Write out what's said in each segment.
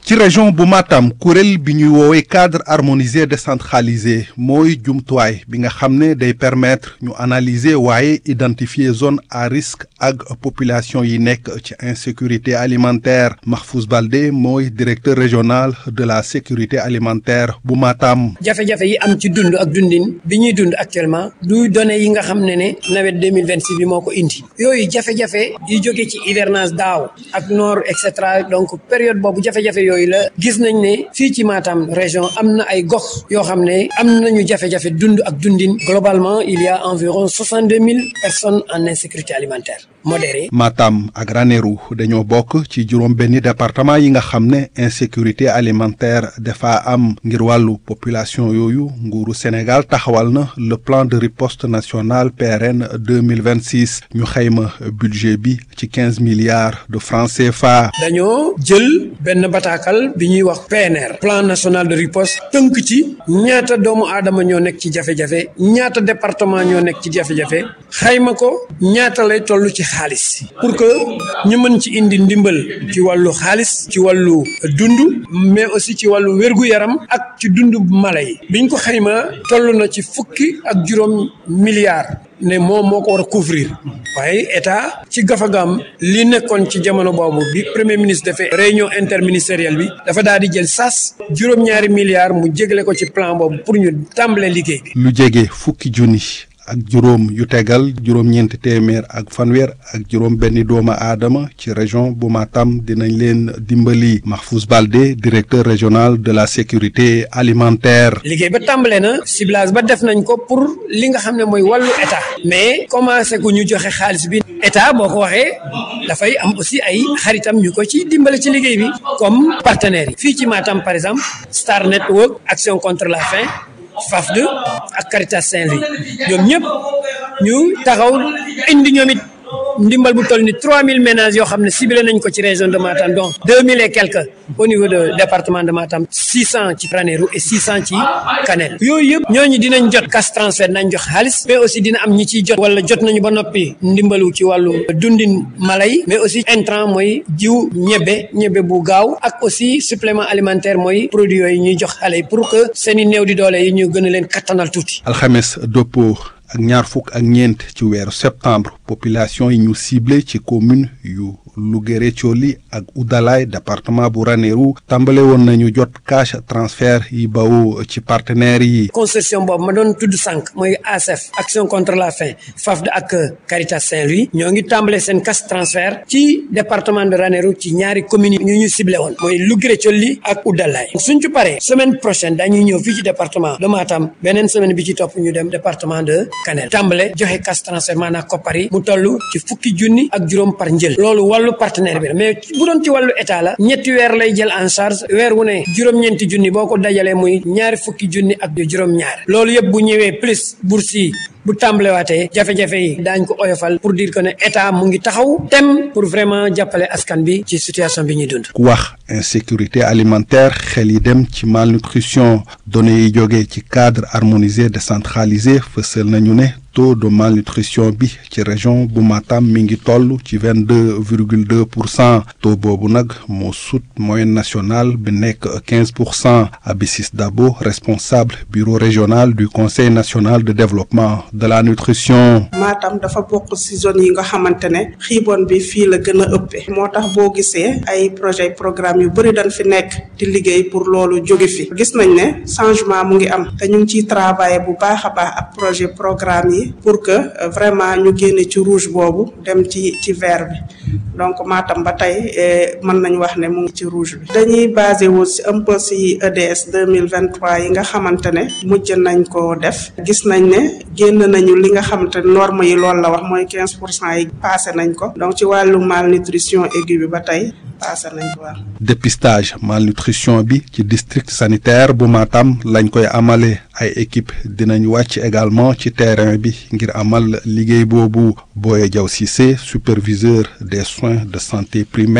ci région bu Matam kuréel bi ñuy woowee cadre harmonisé décentralisé mooy jumtuwaay bi nga xam ne day permettre ñu analyser waaye identifier zone à risque ak population yi nekk ci insécurité alimentaire Mahfouz Baldé mooy directeur régional de la sécurité alimentaire bu Matam. jafe-jafe yi am ci dund ak dundin bi ñuy dund actuellement du données yi nga xam ne ne nawet deux mille vingt six bi moo ko indi yooyu jafe-jafe yi jóge ci hivernage daaw ak noor et cetera donc période boobu jafe-jafe yooyu la gis nañ ne fii ci Matam région am na ay gox yoo xam ne am nañu jafe-jafe dund ak dundin globalement il y a environ soixante deux mille personnes en insécurité alimentaire modérée. Matam ak Ranérou dañoo bokk ci juróom-benni département yi nga xam ne insécurité alimentaire dafa am ngir wàllu population yooyu nguuru Sénégal taxawal na le plan de riposte national PRN deux mille vingt six ñu xayma budget bi ci quinze milliards de francs CFA. dañoo jël benn bataaxal bi ñuy wax PNR plan national de riposte tënk ci ñaata doomu aadama ñoo nekk ci jafe-jafe ñaata département ñoo nekk ci jafe-jafe xayma ko ñaata lay toll ci xaalis pour que ñu mën ci indi ndimbal ci wàllu xaalis ci wàllu dund mais aussi ci wàllu wérgu-yaram ak ci dund mala yi biñ ko xayma toll na ci fukki ak juróom milliards ne moom moo ko war a couvrir waaye état ci gafagaam li nekkoon ci jamono boobu bi premier ministre defee réunion interministérielle bi dafa daal di jël sas juróom-ñaari milliards mu jégle ko ci plan boobu pour ñu tàmbale liggéey bi. lu jege fukki junni ak juróom yu tegal juróom-ñeenti téeméer ak fanweer ak juróom benni doomu aadama ci région bu Matam dinañ leen dimbali Mahfouz Baldé directeur régional de la sécurité alimentaire. liggéey ba tàmbale na ciblage ba def nañ ko pour li nga xam ne mooy wàllu état mais commencé ku ñu joxe xaalis bi état boo ko waxee dafay am aussi ay xaritam ñu ko ci dimbale ci liggéey bi comme partenaires yi fii ci Matam par exemple Star Network Action contre la faim FAFD ak Caritas Saint-Louis ñoom ñëpp ñu taxaw indi ñoom it ndimbal bu toll ni 3000 ménages yoo xam ne ciblé nañ ko ci région de Matam donc 2000 et quelques au niveau de département de Matam 600 ci Ranérou et 600 ci Kanel yooyu yëpp ñooñu dinañ jot cash transfert nañ jox xaalis mais aussi dina am ñi ciy jot wala jot nañu ba noppi ndimbalu ci wàllu dundin mala yi mais aussi intrant mooy jiw ñebe ñebe bu gaaw ak aussi supplément alimentaire mooy produit yooyu ñuy jox xale yi pour que seen i néew di doole yi ñu gën a leen kattanal tuuti. alxames dëppoo ak ñaar fukk ak ñeent ci weeru septembre population yi ñu ciblé ci commune yu Louguéré Thioli ak Oudalaye département bu Ranérou tàmbale woon nañu jot cash transfert yi bawoo ci partenaires yi. consortium boobu ma doon tudd sànq mooy ASF action contre la faim FAFD ak Caritas Saint-Louis ñoo ngi tàmbale seen cash transfert ci département de Ranérou ci ñaari communes ñu ñu ciblé woon mooy Louguéré Thioli ak Oudalaye suñ ci paree semaine prochaine dañuy ñëw fii ci département de Matam beneen semaine bi ci topp ñu dem département de Kanel tàmbale joxe cash transfert maanaam koppar yi mu toll ci fukki junni ak juróom par njël loolu wàllu partenaire bi la mais bu doon ci wàllu état la ñetti weer lay jël en charge weer wu ne juróom-ñeenti junni boo ko dajalee muy ñaari fukki junni ak juróom-ñaar loolu yëpp bu ñëwee plus bourse yi bu tàmbalewaatee jafe-jafe yi daañ ko oyofal pour dire que ne état mu ngi taxaw tem pour vraiment jàppale askan bi ci situation bi ñuy dund. ku wax insécurité alimentaire xel yi dem ci malnutrition données yi jógee ci cadre harmonisé décentralisé fësal nañu ne taux de malnutrition bi ci région bu Matam mi ngi toll ci vingt deux virgule deux pour cent taux boobu nag moo sut moyenne nationale bi nekk quinze pour cent Abissis Dabo responsable bureau régional du conseil national de développement de la nutrition. Matam dafa bokk ci zone yi nga xamante ne xiibon bi fii la gën a ëppee moo tax boo gisee ay projet programme yu bëri dañ fi nekk di liggéey pour loolu jóge fi gis nañ ne changement mu ngi am te ñu ngi ciy travailler bu baax a baax ak projet programme yi pour que vraiment ñu génne ci rouge boobu dem ci ci vert bi donc Matam ba tey mën nañu wax ne mu ngi ci rouge bi dañuy basé wu ci un peu ci EDS deux mille vingt trois yi nga xamante ne mujj nañ ko def gis nañ ne génn nañu li nga xamante ne norme yi loolu la wax mooy quinze pour cent yi passé nañ ko donc ci wàllu malnutrition aiguë bi ba tey passé nañ ko waaw. dépistage malnutrition bi ci district sanitaire bu Matam lañ koy amale ay équipe dinañ wàcc également ci terrain bi ngir amal liggéey boobu Boye Diaw Cissé superviseur des soins de santé primaire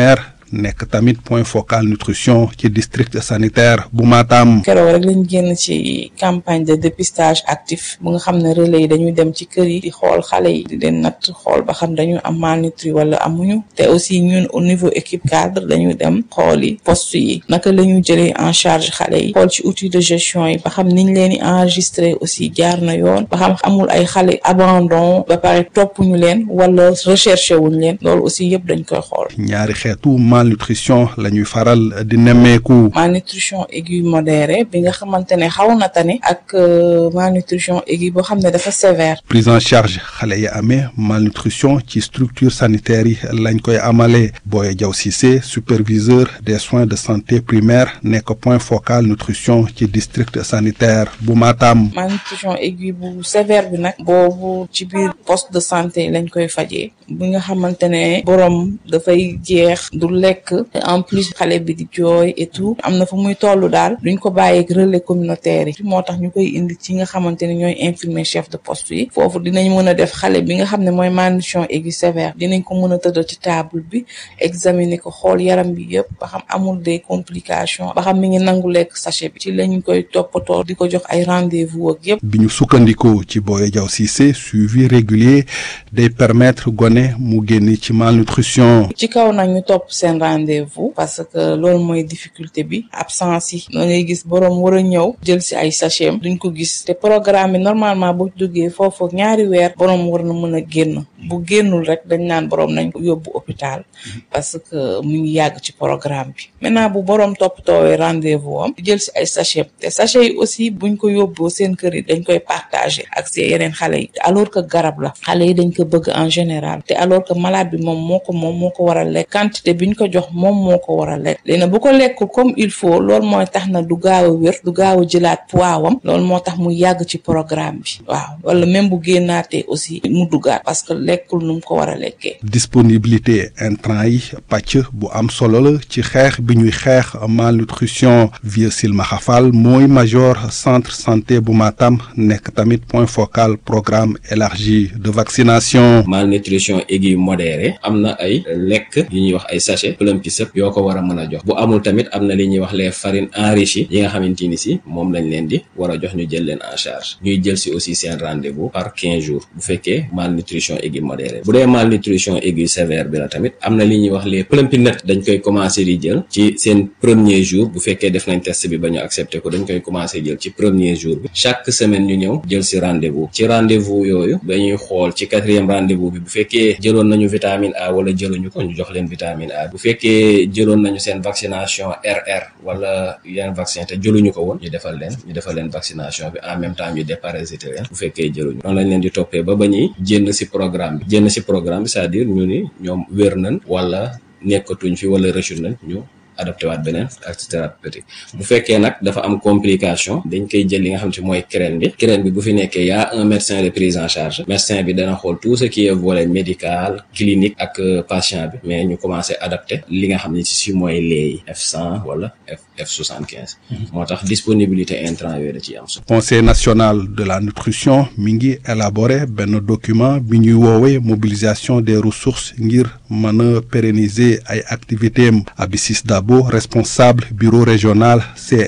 nekk tamit point focal nutrition ci district sanitaire bu Matam. keroog rek lañ génn ci campagne de dépistage actif bu nga xam ne relais yi dañuy dem ci kër yi di xool xale yi di leen natt xool ba xam dañu am malnutri wala amuñu te aussi ñun au niveau équipe cadre dañu dem xool yi poste yi naka la ñu jëlee en charge xale yi xool ci outil de gestion yi ba xam niñ leen di enregistré aussi jaar na yoon ba xam amul ay xale abandon ba pare topp ñu leen wala recherché wuñ leen loolu aussi yëpp dañ koy xool. ñaari xeetu malnutrition la ñuy faral di nemmeeku. malnutrition aiguë modérée bi nga xamante ne xaw na tane ak malnutrition aiguë boo xam ne dafa sévère. prise en charge xale yi amee malnutrition ci structure sanitaire yi lañ koy amalee Boye Diaw Cissé superviseur des soins de santé primaire nekk point focal nutrition ci district sanitaire bu Matam. malnutrition aiguë bu sévère bi nag boobu ci biir poste de santé lañ koy fajee bi nga xamante ne borom dafay jeex du lekk en plus xale bi di jooy et tout am na fu muy toll daal duñ ko bàyyi ak relais communautaire yi moo tax ñu koy indi ci nga xamante ne ñooy infirmier chef de poste yi foofu dinañ mën a def xale bi nga xam ne mooy malnutrition aiguë sévère dinañ ko mën a tëddal ci table bi examiner ko xool yaram bi yëpp ba xam amul des complications ba xam mi ngi nangu lekk sachet bi ci lañ koy toppatoo di ko jox ay rendez-vous ak yëpp. bi ñu sukkandikoo ci Boye Diaw Cissé suivi régulier day permettre gone mu génn ci malnutrition. ci kaw nag ñu topp seen rendez-vous parce que loolu mooy difficulté bi absence yi da ngay gis boroom war a ñëw jël si ay sachet duñ ko gis te programme bi normalement bu duggee foofu ñaari weer boroom war na mën a génn bu génnul rek dañ naan boroom nañ ko yóbbu hôpital parce que mu ngi yàgg ci programme bi maintenant bu boroom toppatoowee rendez-vous am jël si ay sachet te sachet yi aussi buñ ko yóbboo seen kër yi dañ koy partager ak seen yeneen xale yi alors que garab la xale yi dañ ko bëgg en général te alors que malade bi moom moo ko moom moo ko war a lekk quantité biñ ko jox moom moo ko war a lekk léegi nag bu ko lekkul comme il faut loolu mooy tax na du gaaw a wér du gaaw a jëlaat poids wam loolu moo tax mu yàgg ci programme bi waaw wala même bu génnaatee aussi mu duggaat parce que lekkul nu mu ko war a lekkee. disponibilité intrant yi pàcc bu am solo la ci xeex bi ñuy xeex malnutrition vieux Silmaxa Fall mooy major centre santé bu Matam nekk tamit point focal programme élargi de vaccination. malnutrition aiguë modérée am na ay lekk yu ñuy wax ay sachet plumpi sëp yoo ko war a mën a jox bu amul tamit am na li ñuy wax les farines enrichies yi nga xamante ni si moom lañ leen di war a jox ñu jël leen en charge ñuy jël si aussi seen rendez-vous par quinze jours bu fekkee malnutrition aiguë modérée bu dee malnutrition aiguë sévère bi la tamit am na li ñuy wax les plumpinets dañ koy commencer di jël ci seen premier jour bu fekkee def nañ test bi ba ñu accepté ko dañ koy commencer jël ci premier jour bi chaque semaine ñu ñëw jël si rendez-vous ci rendez-vous yooyu dañuy xool ci quatrième rendez-vous bi bu fekkee jëloon nañu vitamine A wala jëluñu ko ñu jox leen vitamine A bu fekkee jëloon nañu seen vaccination RR wala yeneen vaccin te jëluñu ko woon ñu defal leen ñu defal leen vaccination bi en même temps ñu déparasiter leen bu fekkee jëluñu noonu lañ leen di toppee ba ba ñuy jénn si programme bi jénn si programme bi c'est-à-dire ñu ni ñoom wér nañ wala nekkatuñ fi wala rëccu nañ ñu adopté waat beneen acte thérapeutique bu fekkee nag dafa am complication dañ koy jël li nga xam ci mooy crène bi crène bi bu fi nekkee y a un médecin de prise en charge médecin bi dana xool tout ce qui est volet médical clinique ak patient bi mais ñu commencé adapté li nga xam ne ci si mooy leey F100 wala F F75 moo tax disponibilité intrant yooyu da ciy am solo conseil national de la nutrition mi ngi élaboré benn document bi ñuy woowee mobilisation des ressources ngir mën a pérenniser ay activités am Abissis Dabo responsable bureau régional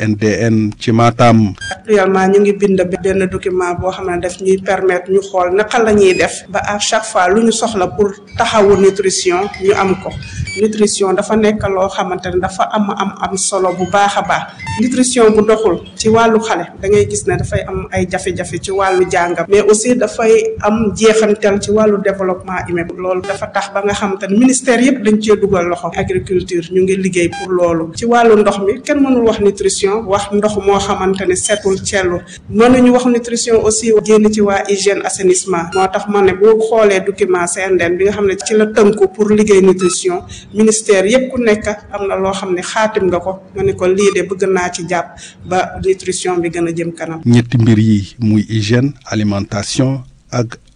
CNDN ci Matam. actuellement ñu ngi bind benn document boo xam ne daf ñuy permettre ñu xool naka la ñuy def ba à chaque fois lu ñu soxla pour taxawu nutrition ñu am ko nutrition dafa nekk loo xamante ne dafa am am am solo bu baax a baax nutrition bu doxul ci wàllu xale da ngay gis ne dafay am ay jafe-jafe ci wàllu jàngam mais aussi dafay am jeexantel ci wàllu développement humain loolu dafa tax ba nga xamante ne ministère yëpp dañ cee dugal loxo agriculture ñu ngi liggéey pour loolu ci wàllu ndox mi kenn mënul wax nutrition wax ndox moo xamante ne setul cellu mënuñu wax nutrition aussi génn ci waa hygiène assainissement moo tax ma ne boo xoolee document CNDN bi nga xam ne ci la tënku pour liggéey nutrition ministère yëpp ku nekk am na loo xam ne xaatim nga ko nga ne ko lii de bëgg naa ci jàpp ba nutrition bi gën a jëm kanam. ñetti mbir yi muy hygiène alimentation ak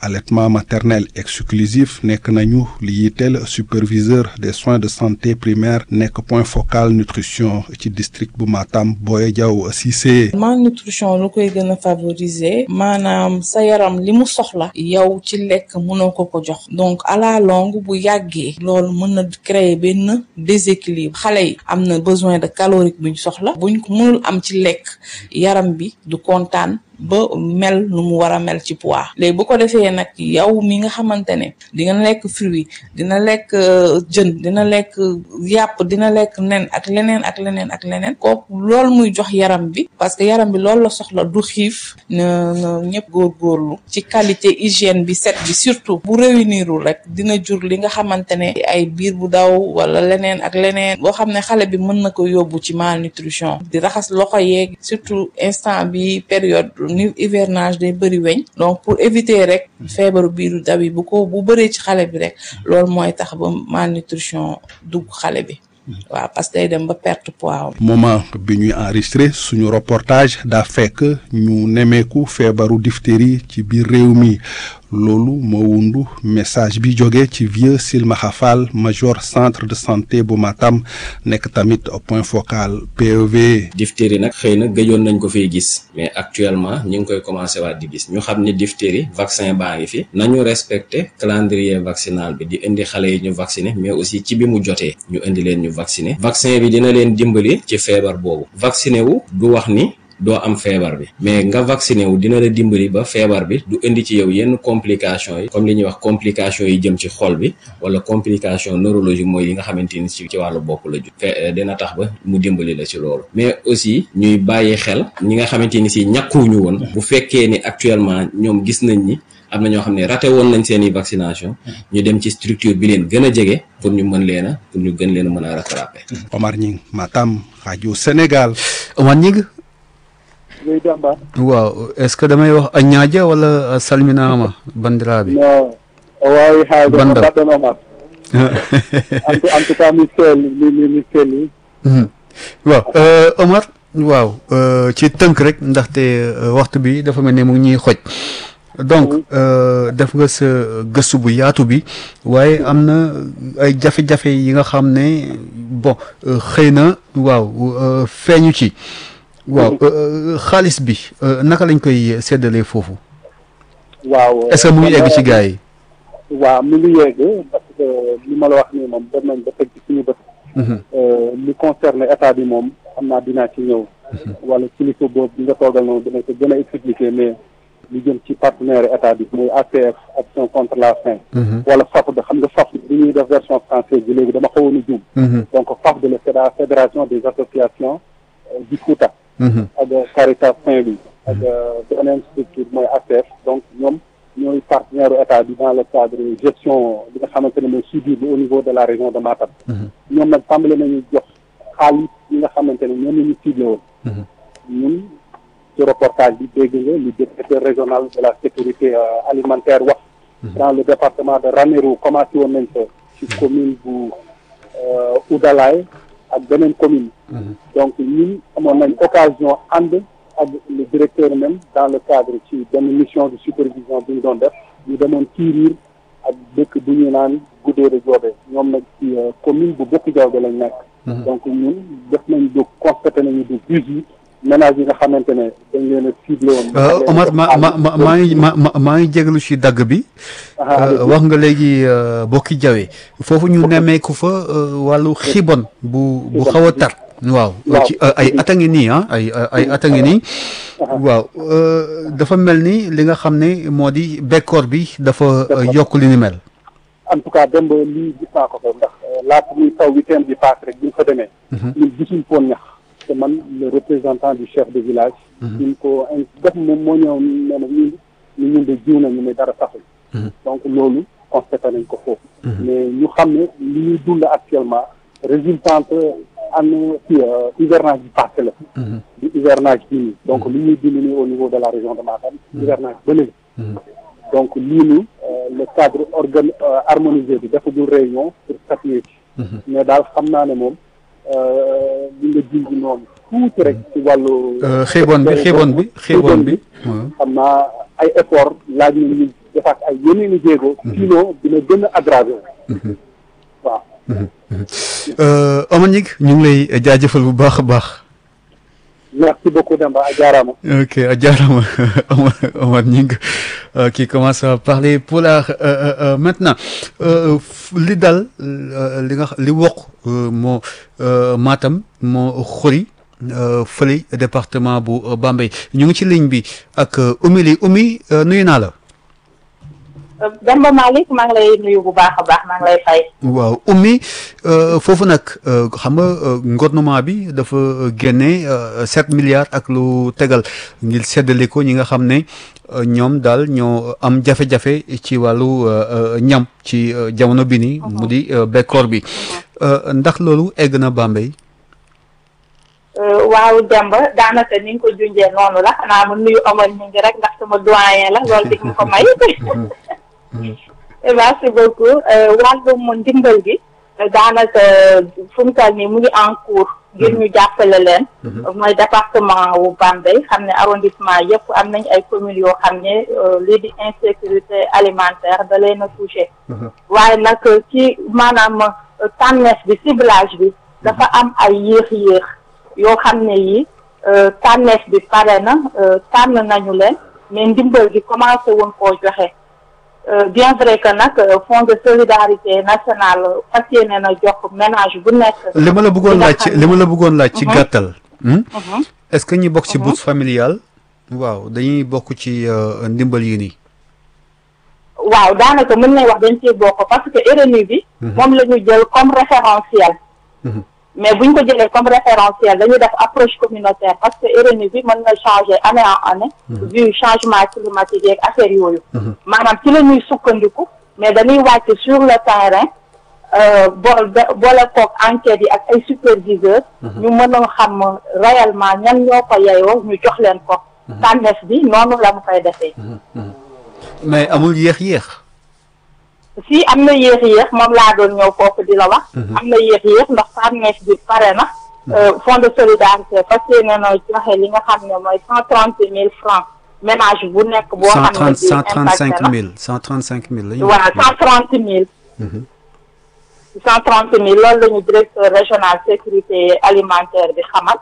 allaitement maternel exclusif nekk nañu li yitteel superviseur des soins de santé primaire nekk point focal nutrition ci district bu Matam Boye Diaw Cissé. malnutrition lu koy gën a favoriser maanaam sa yaram li mu soxla yow ci lekk mënoo ko ko jox donc à la longue bu yàggee loolu mën na créer benn déséquilibre xale yi am na besoin de calorique buñ soxla buñ ko mënul am ci lekk yaram bi du kontaan ba mel nu mu war a mel ci poids léegi bu ko defee nag yow mi nga xamante ne dina lekk fruit dina lekk jën dina lekk yàpp dina lekk nen ak leneen ak leneen ak leneen kooku loolu muy jox yaram bi parce que yaram bi loolu la soxla du xiif na na ñëpp góorgóorlu ci qualité hygiène bi set bi surtout bu réunirul rek dina jur li nga xamante ne ay biir bu daw wala leneen ak leneen boo xam ne xale bi mën na ko yóbbu ci malnutrition di raxas loxo yeeg surtout instant bi période ni hivernage day bëri weñ donc pour éviter rek feebaru biiru daw yi bu ko bu bëree ci xale bi rek loolu mooy tax ba malnutrition dugg xale bi waaw parce que day dem ba perte poids moment bi ñuy enregistré suñu reportage daa fekk ñu nemeeku feebaru diphtérie ci biir réew mi loolu moo wundu message bi jóge ci vieux Silmaxa Fall major centre de santé bu Matam nekk tamit point focal PEV. diphtérie nag xëy na gëjoon nañ ko fiy gis mais actuellement ñu ngi koy commencé waat di gis ñu xam ni diphtérie vaccin baa ngi fi nañu respecté calendrier vaccinal bi di indi xale yi ñu vacciner mais aussi ci bi mu jotee ñu indi leen ñu vacciner vaccin bi dina leen dimbali ci feebar boobu vacciner wu du wax ni. doo am feebar bi mais nga vacciné wu dina la dimbali ba feebar bi du indi ci yow yenn complications yi comme li ñuy wax complications yi jëm ci xol bi wala complication neurologique mooy yi nga xamante ni ci ci wàllu bopp la ju fe dina tax ba mu dimbali la ci loolu mais aussi ñuy bàyyi xel ñi nga xamante ni si ñàkkuwuñu woon bu fekkee ni actuellement ñoom gis nañ ni am na ñoo xam ne raté woon nañ seen i vaccination ñu dem ci structure bi leen gën a jege pour ñu mën leen a pour ñu gën leen a mën a rattraper. Omar Ñing Matam rajo Sénégal. Omar Ñing Gueye Demba. waaw est-ce que damay wax a ñaaja wala a salminaama bandiraɓe non o wawi haalde Banda. ko mbaɗɗon Omar en tout en tout cas mi selli mi mi mi selli waaw euh, Omar waaw euh, ci tënk rek ndaxte euh, waxtu bi dafa mel ne mu ngi ñuy xoj donc euh, def nga sa gëstu bu yaatu bi waaye am na ay jafe-jafe yi nga xam ne bon euh, xëy na waaw euh, feeñu ci waaw euh, xaalis bi euh, naka lañ koy séddalee foofu waaw est-ce que mu ngi egg ci gars yi waaw mi ngi yegg parce que li ma la wax nii moom dem nañ ba teg ci suñu bët Mhm. Euh, li concerne état bi moom xam naa dinaa ci ñëw wala kilifa boobu bi nga toogal noonu dina ko gën a expliquer mais li jëm ci partenaire état bi muy ACF action contre la faim Mhm. wala FAFD xam nga FAFD bi ñuy def version française bi léegi dama xawoon a juum Mhm. donc FAFD la c'est la fédération des associations euh, du Fouta Mhm. ak Caritas Saint-Louis ak beneen structure mooy ACF donc ñoom ñooy partenaire u état bi dans le cadre gestion bi nga xamante ne mooy suivi bi au niveau de la région de Matam Mhm. ñoom nag tàmbale nañu jox xaalis yi nga xamante ne ñoom la ñu ciblé woon Mhm. ñun ci reportage bi dégg nga le directeur régional de la sécurité euh, alimentaire wax dans le département de Ranérou commencé woon nañ ko ci commune bu euh, Oudalaye ak beneen commune donc ñun amoon nañ occasion ànd ak le directeur même dans le cadre ci benn mission de supervision bi ñu doon def ñu demoon Kiiriir ak dëkk bu ñu naan Gudéere Joobe ñoom nag ci euh, commune bu Bokk Jawbe lañ nekk donc ñun def nañ du constaté nañu du dix-huit ménages yi nga xamante ne dañ leen a ciblé woon Euh, Omar ma ma ma maa ngi ma ma maa ngi jégalu ci dagg bi Ah, Euh, wax nga léegi euh, bokki jawe foofu ñu nemmeeku fa euh, wàllu xibon bu bu Xibon. xaw a tar waaw Waaw. ci euh, ay at a ngi nii ah ay ay ay at a ngi nii waaw euh, dafa mel ni li nga xam ne moo di bekkoor bi dafa euh, D'accord. yokk li ni mel en tout cas dem ba lii gis naa ko fa ndax euh, laata muy taw week-end bi paase rek bi ñu fa demee ñun gisuñ foon ñax te man le représentant du chef de village ñu ko in- def moom moo ñëw nee na ñun ñu ñun de jiw nañu mais dara saxul donc loolu constaté nañ ko foofu mais ñu xam ne li ñuy dund actuellement résultante an ci euh, hivernage bi passé la du hivernage bii nii donc li ñuy dund nii au niveau de la région de Matam hivernage ba léegi donc lii nii euh, le cadre organ euh, harmonisé bi dafa dul réunion pour statuer ci mais daal xam naa ne moom euh, li nga junj noonu tuuti rek ci wàllu Euh, xiibon bi xiibon bi xiibon bi waaw. xam naa ay effort laaj na ñu defaat ay yeneen i jéego sinon dina gën a aggravé waaw Omar Gningue ñu ngi lay jaajëfal bu baax a baax merci beaucoup Demba a jaaraama ok a jaaraama Omar Omar Gningue euh, qui commence à parler pulaar euh, euh, maintenant li dal li nga li wokk moo Matam moo xuri fële département bu Bambey ñu ngi ci ligne bi ak Oumy li Oumy nuyu naa la. Demba Malick maa ngi lay nuyu bu baax a baax maa ngi lay fay. waaw Oumy foofu nag xam nga gouvernement bi dafa génne sept milliards ak lu tegal ngir seddale ko ñi nga xam ne ñoom daal ñoo am jafe-jafe ci wàllu ñam ci jamono bi ni mu di bekkoor bi ndax loolu egg na Bambey. waaw Demba daanaka ni nga ko junjee noonu la xanaa ma nuyu Omar ñu ngi rek ndax sama doyen la loolu di nga ko may. merci beaucoup wàllum ndimbal gi daanaka fu mu toll nii mu ngi en cours ngir ñu jàppale leen mooy département wu Bambey xam ne arrondissement yëpp am nañ ay communes yoo xam ne lii di insécurité alimentaire da leen a touché waaye nag ci maanaam tànneef bi ciblage bi dafa am ay yéex-yéex yoo xam ne yi tànneef bi pare na tànn nañu leen mais ndimbal gi commencé woon koo joxe bien vrai que nag fonds de solidarité nationale fas yéene na jox ménage bu nekk. li ma la bëggoon laaj ci li ma la bëggoon laaj ci gàttal. est-ce que ñi bokk ci bourse familiale. waaw dañuy bokk ci ndimbal yi nii. waaw daanaka mën nañ wax dañ ciy bokk parce que RNU bi. moom la ñu jël comme référentiel. mais bu ñu ko jëlee comme référentiel dañuy def approche communautaire parce que RNU bi mën na changer année en année. vu changement climatique yeeg affaire yooyu. maanaam ci la ñuy sukkandiku mais dañuy wàcc sur le terrain bool boole koog enquêtes yi ak ay superviseurs. ñu mën a xam réellement ñan ñoo ko yeyoo ñu jox leen ko. tànneef bi noonu la mu koy defee. mais amul yéex-yéex. si am na yéex-yéex moom laa doon ñëw foofu di la wax. am na yéex-yéex ndax tànneef bi pare na. fonds de solidarité fas yéene na joxe li nga xam ne mooy cent trente mille francs ménage bu nekk. boo xam ne bii cent trente cinq mille cent trente cinq mille la ñu. waaw cent trente mille. cent trente mille loolu la ñu directeur régional sécurité alimentaire bi xamal.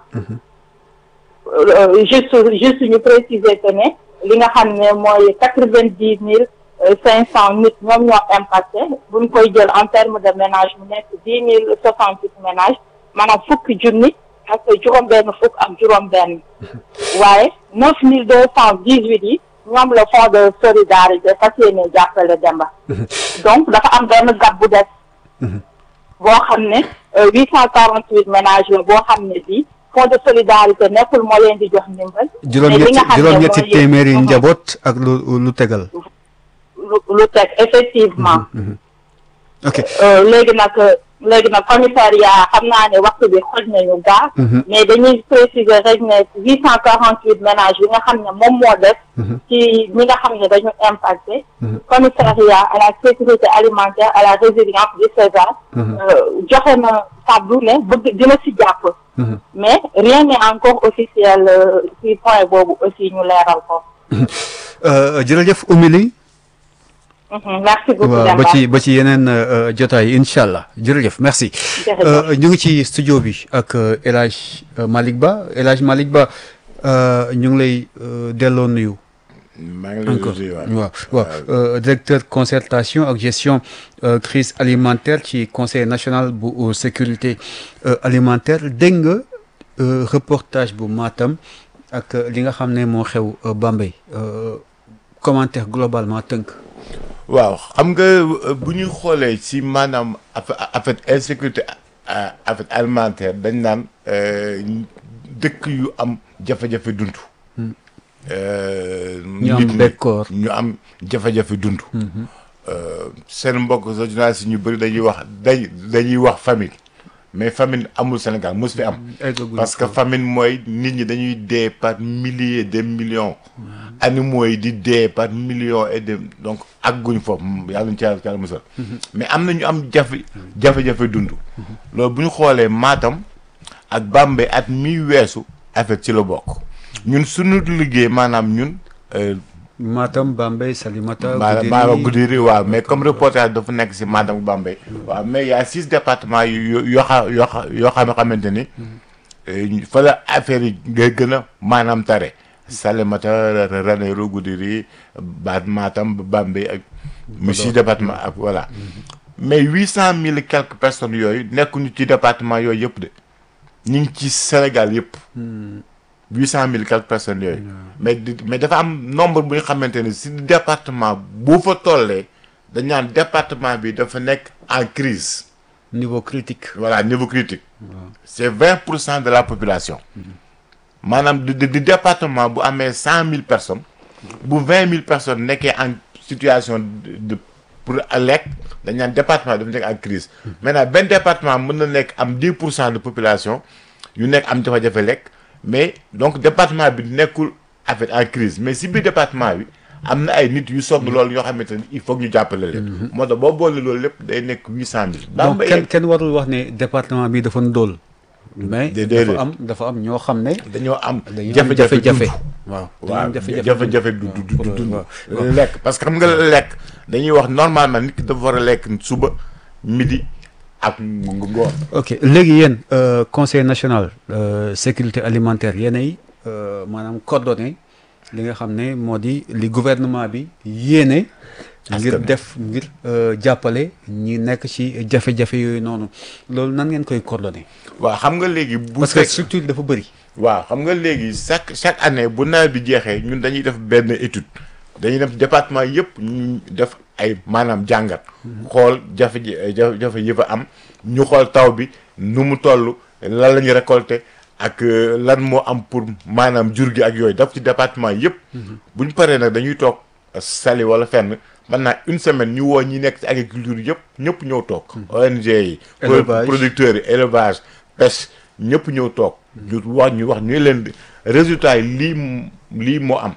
juste juste ñu préciser que ne li nga xam ne mooy quatre vingt dix mille. cinq cent nit ñoom ñoo impacté buñ koy jël en terme de ménage mu nekk dix mille soixante huit ménages maanaam fukki junni ak juróom benn fukk ak juróom benn waaye neuf mille deux cent dix huit yi ñoom la fonds de solidarité fas yéene jàppale Demba donc dafa am benn gab bu des boo xam ne huit cent quarante huit ménages la boo xam ne bii fonds de solidarité nekkul moo leen di jox ndimbal juróom-ñetti juróom-ñetti téeméeri njaboot ak lu lu tegal lu teg effectivement ok léegi nag léegi nag commissariat xam naa ne waxtu bi xoj nañu gaa mais dañuy préciser rek ne huit cent quarante huit ménages yi nga xam ne moom moo def ci ñi nga xam ne dañu impacté commissariat à la sécurité alimentaire à la résilience du César joxe na kàddu ne bëgg dina si jàpp mais rien n'est encore officiel ci point boobu aussi ñu leeral ko jërëjëf Oumy merci beaucoup waaw ba ci ba ci yeneen jotaay incha allah jërëjëf merci. ñu ngi ci studio bi ak El Hadj Malick Ba El Hadj Malick Ba ñu ngi lay delloo nuyu. maa ngi lay nuyu waaw waaw directeur concertation ak gestion crise alimentaire ci conseil national bu sécurité alimentaire dégg nga reportage bu Matam ak li nga xam ne moo xew Bambey commentaire globalement tënk. waaw xam nga bu ñuy xoolee ci maanaam affaire insécurité affaire alimentaire dañ naan dëkk yu am jafe-jafe dund. ñu am bekkoor ñu am jafe-jafe dund. seen mbokk journaliste ñu bëri dañuy wax dañ dañuy wax famine mais famine amul Sénégal mos fi am. parce que famine mooy nit ñi dañuy dee par milliers de millions. animaux yi di dee par millions et de donc àgguñ foofu yàlla ñu ci yàlla musal mais am na ñu am jafe jafe-jafe dund. loolu bu ñu xoolee Matam ak Bambey at mi weesu affaire ci la bokk ñun suñu liggéey maanaam ñun Matam Bambey Salimata. Maanaam Maanaam Goudiri waaw mais comme reportage dafa nekk si Matam Bambey. waaw mais y' a six départements yu yoo xa yoo xa yoo xam xamante ni. fa la affaire yi ngay gën a maanaam tare. Salimata Ranérou Goudiri ba Matam Bambey ak. mu six départements ak voilà. mais huit cent mille et quelques personnes yooyu nekkuñu ci département yooyu yëpp de ñu ngi ci Sénégal yëpp. huit cent mille quelques personnes yooyu. mais mais dafa am nombre bu nga xamante ne si département bu fa tollee dañ naan département bi dafa nekk en crise niveau critique. voilà niveau critique. c'est vingt pour cent de la population. maanaam di di département bu amee cent mille personnes. bu vingt mille personnes nekkee en situation de pour lekk dañ naan département dafa nekk en crise maintenant benn département mën na nekk am dix pour cent de population yu nekk am jafe-jafe lekk. mais donc département bi nekkul affaire en crise mais si biir département bi am na ay nit yu sonn loolu yoo xamante ni il faut ñu jàppale leen. moo tax boo boole loolu lépp day nekk huit cent mille. donc kenn kenn warul wax ne département bi dafa ndóol. mais dafa am dafa am ñoo xam ne. dañoo am jafe-jafe jafe. waaw waaw jafe-jafe du du du du lekk parce que xam nga lekk dañuy wax normalement nit ki dafa war a lekk suba midi. ak ngoon. ok léegi yéen conseil national sécurité alimentaire yéenay maanaam coordonné li nga xam ne moo di li gouvernement bi yéene. ngir def ngir jàppale ñi nekk ci jafe-jafe yooyu noonu loolu nan ngeen koy coordonné. waaw xam nga léegi. bu parce que structure dafa bëri. waaw xam nga léegi chaque chaque année bu nawet bi jeexee ñun dañuy def benn étude dañuy def département yëpp ñu def. ay maanaam jàngat xool jafe jafe yi fa am ñu xool taw bi nu mu toll lan la ñu récolté ak lan moo am pour maanaam jur gi ak yooyu daf ci département yëpp bu ñu paree nag dañuy toog sali wala fenn mën naa une semaine ñu woo ñi nekk ci agriculture yëpp ñëpp ñëw toog ONG yi producteurs yi élevage pêche ñëpp ñëw toog ñu wax ñu wax ñu leen résultat yi lii lii moo am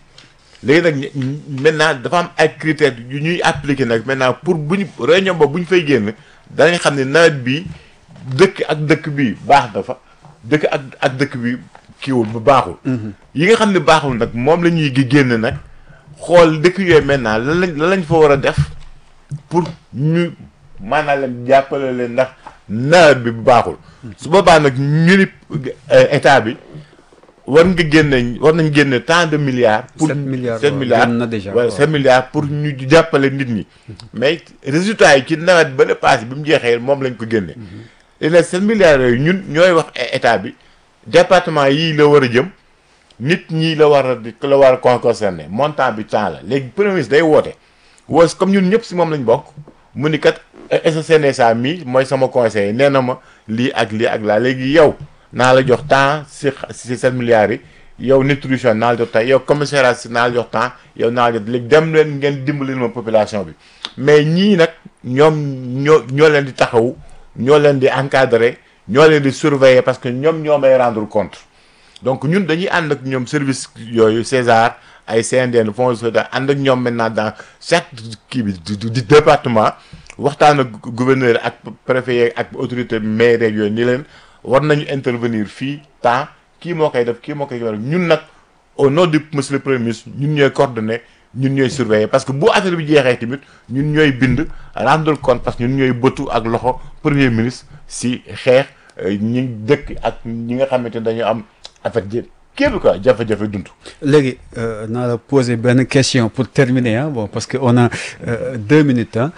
léegi nag maintenant dafa am ay critères yu ñuy appliquer nag maintenant pour bu ñu réunion boobu bu ñu fay génn danañ xam ne nawet bi dëkk ak dëkk bi baax na fa dëkk ak ak dëkk bi kiiwul bu baaxul. yi nga xam ne baaxul nag moom la ñuy génn nag xool dëkk yooyu maintenant lan lañ lan lañ fa war a def pour ñu maanaam leen jàppale leen ndax nawet bi bu baaxul. su boobaa nag ñu ni état bi. war nga génne war nañ génne tant de milliards. pour sept milliards sept milliards na déjà wala sept milliards pour ñu jàppale nit ñi. mais résultat yi ci nawet ba le passé bi mu jeexee moom lañ ko génne. léegi nag sept milliards yooyu ñun ñooy wax état bi département yii la war a jëm nit ñi la war a di la war a concerné montant bi temps la léegi premier ministre day woote woos comme ñun ñëpp si moom lañ bokk mu ni kat SCNSA mii mooy sama conseiller nee na ma lii ak lii ak laa léegi yow. naa la jox temps si si sept milliards yi yow nutrition naa la jox temps yow commissariat si naa la jox temps yow naa la jox léegi dem leen ngeen dimbali ma population bi mais ñii nag ñoom ñoo ñoo leen di taxawu ñoo leen di encadrer ñoo leen di surveiller parce que ñoom ñoo may rendre compte donc ñun dañuy ànd ak ñoom service yooyu César ay CNDN fonds de ànd ak ñoom maintenant dans chaque kii bi di département waxtaan ak gouverneur ak préfet ak autorité maire yooyu ni leen war nañu intervenir fii temps kii moo koy def kii moo koy def ñun nag au nom du monsieur le premier ministre ñun ñooy coordonné ñun ñooy surveiller parce que bu affaire bi jeexee tamit ñun ñooy bind rendre compte parce que ñun ñooy bëtu ak loxo premier ministre si xeex ñi dëkk ak ñi nga xamante ne dañu am affaire ji kii bi quoi jafe-jafe dund. léegi naa la poser benn question pour terminer ah bon parce que on a deux minutes ah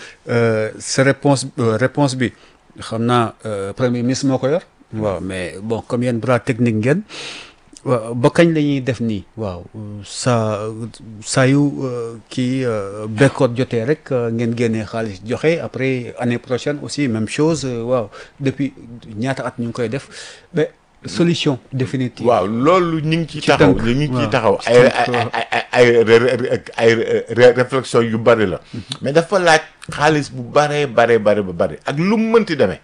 sa réponse réponse bi xam naa premier ministre moo ko yor. waaw mais bon comme yéen bras technique ngeen waaw ba kañ la ñuy def nii waaw saa saa yu kii bekkoot jotee rek ngeen génnee xaalis joxe après année prochaine aussi même chose waaw depuis ñaata at ñu ngi koy def mais solution définitive. waaw loolu ñu ngi ciy taxaw ñu ngi ciy taxaw ay ay ay ay réflexion yu bari la. mais dafa laaj xaalis bu baree baree bare ba bari ak lu mu mënti demee.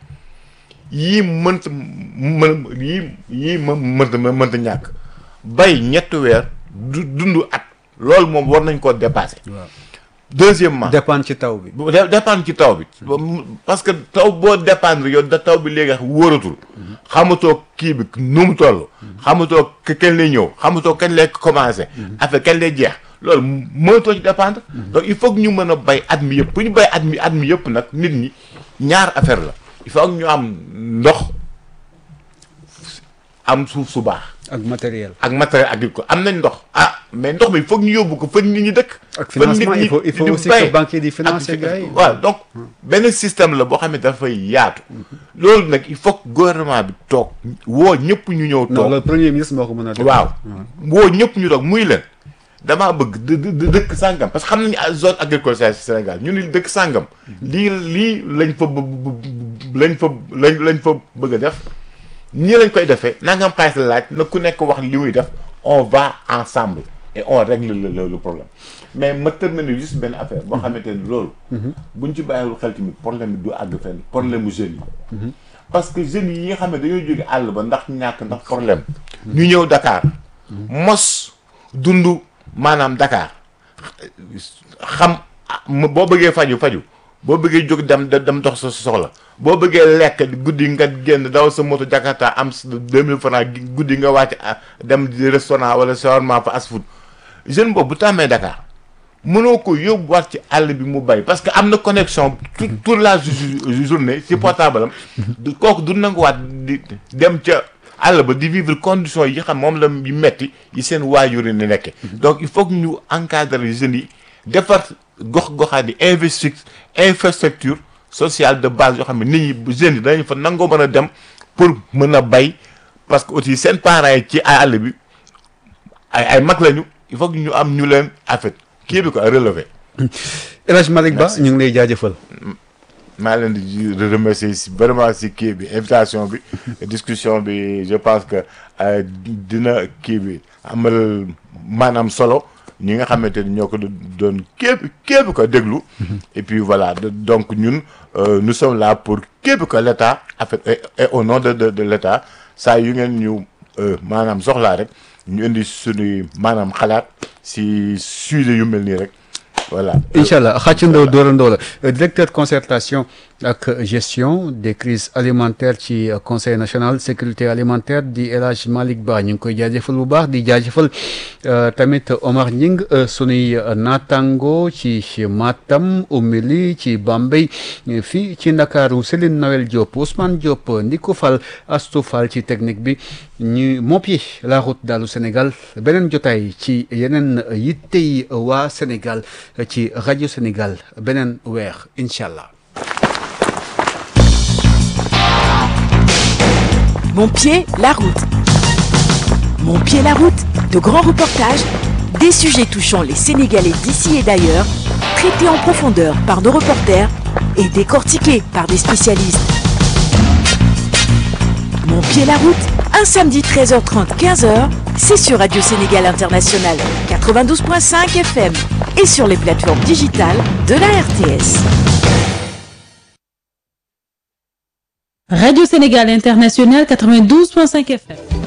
yii mënta mën yii yii më mënta mënta ñàkk bay ñetti weer du dund at loolu moom war nañ koo dépasser. deuxièmement dépendre ci taw bi. dépendre ci taw bi. parce que taw boo dépendre yow da taw bi léegi wóoratul. xamatoo kii bi nu mu toll. xamatoo kañ lay ñëw xamatoo kañ lay commencé. affaire kañ lay jeex loolu mënatoo ci dépendre donc il faut que ñu mën a bay at mi yëpp bu ñu bay at mi at mi yëpp nag nit ñi ñaar affaire la il faut que ñu am ndox am suuf su baax ak matériel. ak matériel agricole am nañ ndox ah mais ndox mi il faut que ñu yóbbu ko fa nit ñi dëkk ak financement il faut il faut aussi que banques yi di financer gars yi. waaw donc benn système la boo xam ne dafay yaatu loolu nag il faut que gouvernement bi toog woo ñëpp ñu ñëw non toog le premier ministre moo ko mën a def. waaw woo ñëpp ñu toog muy leen damaa bëgg dë dë dëkk sàngam parce que xam nañu zone agricole ci Sénégal ñu ni dëkk sàngam lii lii lañ fa bë- bë- lañ fa lañ lañ fa bëgg a def nii lañ koy defee nangam xaalis la laaj na ku nekk wax li muy def on va ensemble et on règle le le le problème mais ma terminer juste benn affaire boo xamante ni loolu. buñ ci bàyyiwul xel tamit problème bi du àgg fenn problème mu jeunes yi. parce que jeunes yi nga xam ne dañoo jóge àll ba ndax ñàkk ndax problème. ñu ñëw Dakar. mos dund maanaam Dakar xam ah, boo bëggee faju faju boo bëggee jóg dem dem dox sa soxla boo bëggee lekk guddi nga génn daw sa moto Jakarta am sa 2000 francs guddi nga wàcc ah, dem di restaurant wala shawarma fast food jeune boobu bu tàmmee Dakar mënoo ko yóbbuwaat ci àll bi mu bay parce que am na connexion tout toute la ju- journée ci portable am du kooku du nanguwaat di dem ca àll ba di vivre conditions yi xam moom la yu metti yi seen waajur yi ni nekke donc il faut que ñu encadrer jeunes yi defar gox-goxaan yi investir infrastructure sociale de base yoo xam ne nit ñi jeunes yi danañ fa nangoo mën a dem pour mën a bay parce que aussi seen parents yi ci àll bi ay ay mag lañu il faut que ñu am ñu leen affaire kii bi ko relevé El Hadj Malick Ba ñu ngi lay jaajëfal. maa leen di remercier si vraiment si kii bi invitation bi discussion bi je pense que euh, dina kii bi amal maanaam solo ñi nga xamante ni ñoo ko doon képp képp ko déglu et puis voilà de- donc ñun euh, nous sommes là pour képp ko l' état en fait et, et au nom de de, de l' état saa yu ngeen ñu euh, maanaam soxlaa rek ñu indi suñuy maanaam xalaat si sujet yu mel nii rek voilà incha allah xàccandoo dóorandoo la Euh, directeur concertation ak gestion des crises alimentaires ci euh, conseil national sécurité alimentaire di El Hadj Malick Ba ñu ngi koy jaajëfal bu baax di jaajëfal euh, tamit Omar Ñing euh, sunuy euh, naataango ci Matam Oumy ci Bambey euh, fii ci Ndakaaru Céline Noël Diop Ousmane Diop Ndiko Fall Astou Fall ci technique bi ñu moppi la route dalu Sénégal beneen jotaay ci yeneen yittey waa Sénégal ci rajo Sénégal beneen weer incha allah. Mon pied, la route. Mon pied, la route. De grands reportages, des sujets touchant les Sénégalais d'ici et d'ailleurs, traités en profondeur par nos reporters et décortiqués par des spécialistes. Mon pied, la route. Un samedi 13h30, 15h, c'est sur Radio Sénégal International 92.5 FM et sur les plateformes digitales de la RTS. Radio Sénégal International 92.5 FM.